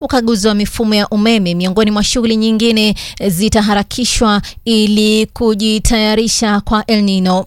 ukaguzi wa mifumo ya umeme, miongoni mwa shughuli nyingine zitaharakishwa ili kujitayarisha kwa El Nino.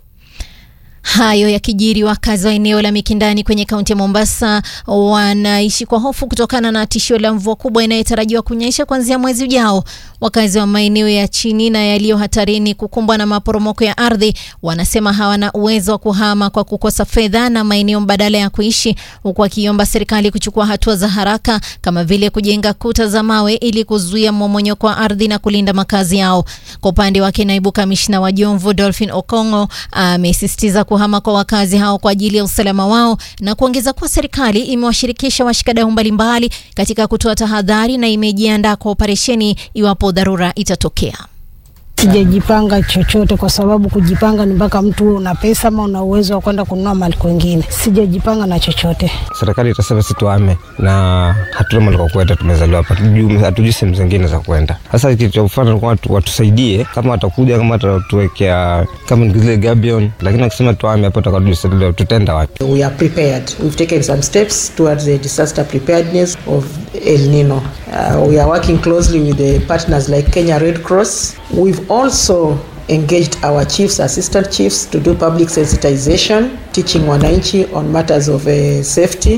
Hayo yakijiri, wakazi wa eneo la Mikindani kwenye kaunti ya Mombasa wanaishi kwa hofu kutokana na tishio la mvua kubwa inayotarajiwa kunyesha kuanzia mwezi ujao. Wakazi wa maeneo ya chini na yaliyo hatarini kukumbwa na maporomoko ya ardhi wanasema hawana uwezo wa kuhama kwa kukosa fedha na maeneo mbadala ya kuishi, huku wakiomba serikali kuchukua hatua za haraka kama vile kujenga kuta za mawe ili kuzuia mmomonyoko wa ardhi na kulinda makazi yao. Kwa upande wake, naibu kamishna wa Jomvu Dolphin Okongo amesisitiza kuhama kwa wakazi hao kwa ajili ya usalama wao na kuongeza kuwa serikali imewashirikisha washikadau mbalimbali katika kutoa tahadhari na imejiandaa kwa operesheni iwapo dharura itatokea. Sijajipanga chochote kwa sababu kujipanga ni mpaka mtu una pesa ama una uwezo wa kwenda kununua mali kwingine. Sijajipanga na chochote. Serikali itasema si tuame na hatuna mali kwa kwenda, tumezaliwa hapa, hatujui sehemu zingine za kwenda. Sasa kitu cha kufanya ni watu watusaidie, kama watakuja, kama watatuwekea kama ni zile gabion, lakini wakisema tuame hapo tutakadua tutaenda wapi? We are prepared. We've taken some steps towards the disaster preparedness of El Nino. Uh, we are working closely with the partners like Kenya Red Cross. We've also engaged our chiefs, assistant chiefs to do public sensitization, teaching wananchi on matters of uh, safety.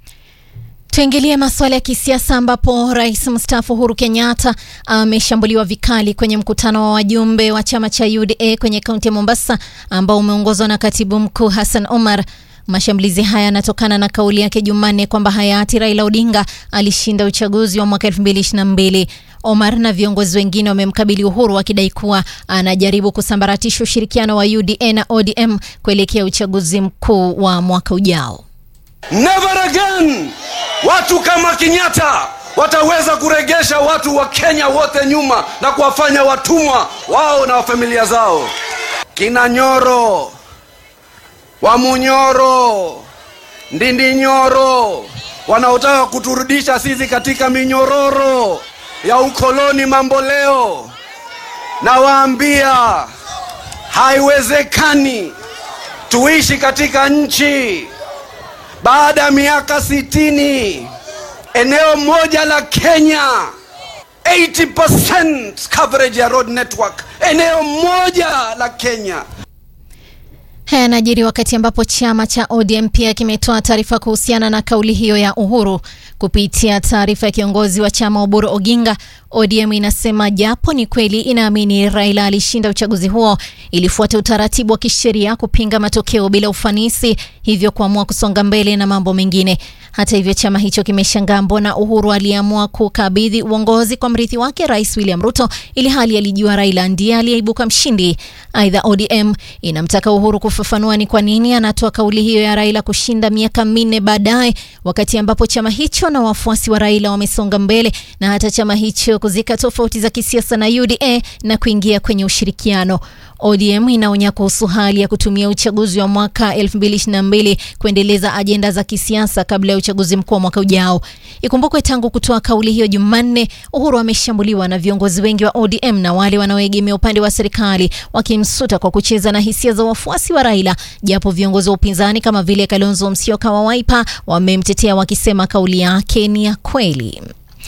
Tuingilie masuala ya kisiasa ambapo rais mstaafu Uhuru Kenyatta ameshambuliwa vikali kwenye mkutano wa wajumbe wa chama cha UDA kwenye kaunti ya Mombasa ambao umeongozwa na katibu mkuu Hassan Omar. Mashambulizi haya yanatokana na kauli yake Jumanne kwamba hayati Raila Odinga alishinda uchaguzi wa mwaka 2022. Omar na viongozi wengine wamemkabili Uhuru wakidai kuwa anajaribu kusambaratisha ushirikiano wa UDA na ODM kuelekea uchaguzi mkuu wa mwaka ujao. Never again watu kama Kenyatta wataweza kuregesha watu wa Kenya wote nyuma na kuwafanya watumwa wao na familia zao. Kina Nyoro, Wamunyoro, Ndindi Nyoro wanaotaka kuturudisha sisi katika minyororo ya ukoloni mambo leo, nawaambia haiwezekani tuishi katika nchi baada ya miaka sitini eneo moja la Kenya 80% coverage ya road network, eneo moja la Kenya. Haya yanajiri wakati ambapo chama cha ODM pia kimetoa taarifa kuhusiana na kauli hiyo ya Uhuru. Kupitia taarifa ya kiongozi wa chama Oburu Oginga, ODM inasema japo ni kweli inaamini Raila alishinda uchaguzi huo, ilifuata utaratibu wa kisheria kupinga matokeo bila ufanisi, hivyo kuamua kusonga mbele na mambo mengine. Hata hivyo, chama hicho kimeshangaa mbona Uhuru aliamua kukabidhi uongozi kwa mrithi wake Rais William Ruto, ili hali alijua Raila ndiye aliyeibuka mshindi. Aidha, ODM inamtaka Uhuru kufafanua ni kwa nini anatoa kauli hiyo ya Raila kushinda miaka minne baadaye, wakati ambapo chama hicho na wafuasi wa Raila wamesonga mbele na hata chama hicho kuzika tofauti za kisiasa na UDA na kuingia kwenye ushirikiano. ODM inaonya kuhusu hali ya kutumia uchaguzi wa mwaka 2022 kuendeleza ajenda za kisiasa kabla ya uchaguzi mkuu wa mwaka ujao. Ikumbukwe tangu kutoa kauli hiyo Jumanne, Uhuru ameshambuliwa na viongozi wengi wa ODM na wale wanaoegemea upande wa serikali wakimsuta kwa kucheza na hisia za wafuasi wa Raila, japo viongozi wa upinzani kama vile Kalonzo Musyoka wa Wiper wamemtetea wakisema kauli yake ni ya kweli.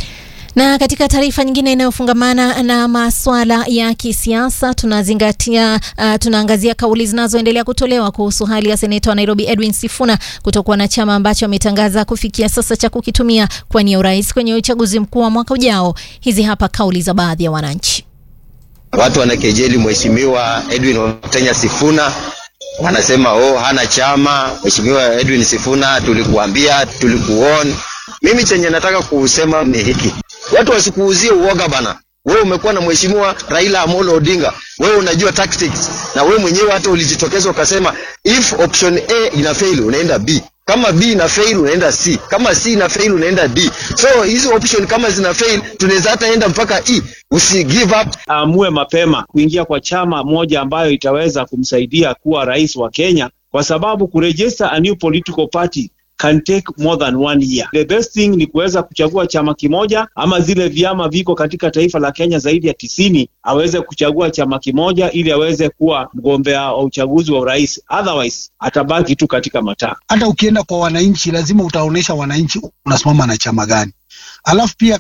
Na katika taarifa nyingine inayofungamana na masuala ya kisiasa tunazingatia uh, tunaangazia kauli zinazoendelea kutolewa kuhusu hali ya seneta wa Nairobi Edwin Sifuna kutokuwa na chama ambacho ametangaza kufikia sasa cha kukitumia kwa nia urais kwenye uchaguzi mkuu wa mwaka ujao. Hizi hapa kauli za baadhi ya wananchi. Watu wanakejeli mheshimiwa Edwin Watenya Sifuna wanasema oh, hana chama. Mheshimiwa Edwin Sifuna, tulikuambia, tulikuon. Mimi chenye nataka kusema ni hiki, watu wasikuuzie uoga bana. Wewe umekuwa na mheshimiwa Raila Amolo Odinga, wewe unajua tactics, na wewe mwenyewe hata ulijitokeza ukasema if option A ina fail unaenda B, kama B ina fail unaenda C, kama C ina fail unaenda D. So hizo option kama zina fail tunaweza hata enda mpaka E. Usi give up. Aamue mapema kuingia kwa chama moja ambayo itaweza kumsaidia kuwa rais wa Kenya, kwa sababu kuregister a new political party can take more than one year. The best thing ni kuweza kuchagua chama kimoja ama zile vyama viko katika taifa la Kenya zaidi ya tisini, aweze kuchagua chama kimoja ili aweze kuwa mgombea wa uchaguzi wa urais, otherwise atabaki tu katika mataa. Hata ukienda kwa wananchi, lazima utaonyesha wananchi unasimama na chama gani. Alafu pia